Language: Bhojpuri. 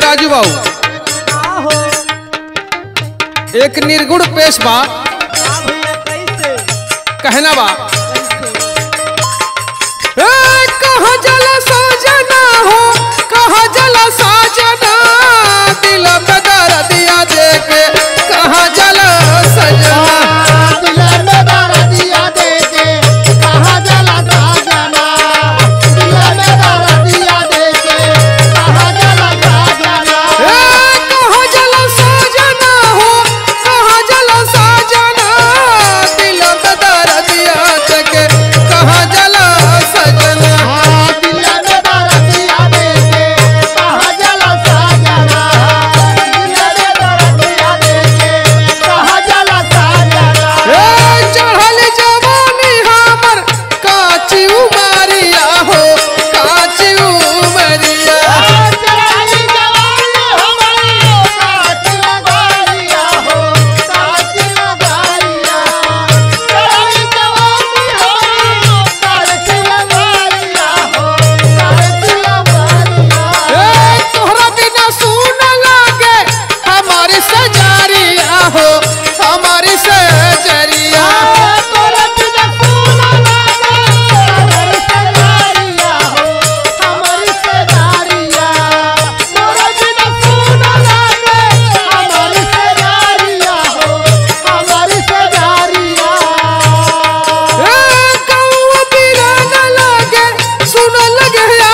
राजू बाबू आहो एक निर्गुण पेश बा आ भैया कैसे कहना बा कैसे ए, कहाँ जल साजना हो कहाँ जल साजना दिल में दर्द दिया देके कहाँ जल सजना दिल में दर्दिया देके कहाँ जला साजना दिल में दर्दिया देके कहाँ जला साजना ए, कहाँ जल साजना हो कहाँ जल साजना दिल में दर्द दिया देके कहाँ जल सजना हाँ दिल में दर्दिया देके कहाँ जला साजना दिल में दर्दिया देके कहाँ जला साजना ए, चढ़ल जवानी हमर काची उमरिया हो काची उमरिया चढ़ाई जवानी हमारी काट लगाइया हो काट लगाइया चढ़ाई जवानी हमारी काट लगाइया हो काट लगाइया ए, तोहरा बिना सुन लागे हमारी सजारिया हो हमारी सजरिया तोरा बिना सोना लागे हमारी सजारिया हो हमारी सजारिया तोरा बिना सोना लागे हमारी सजारिया हो हमारी सजारिया ए, कौआ बिना न लागे सुन लगे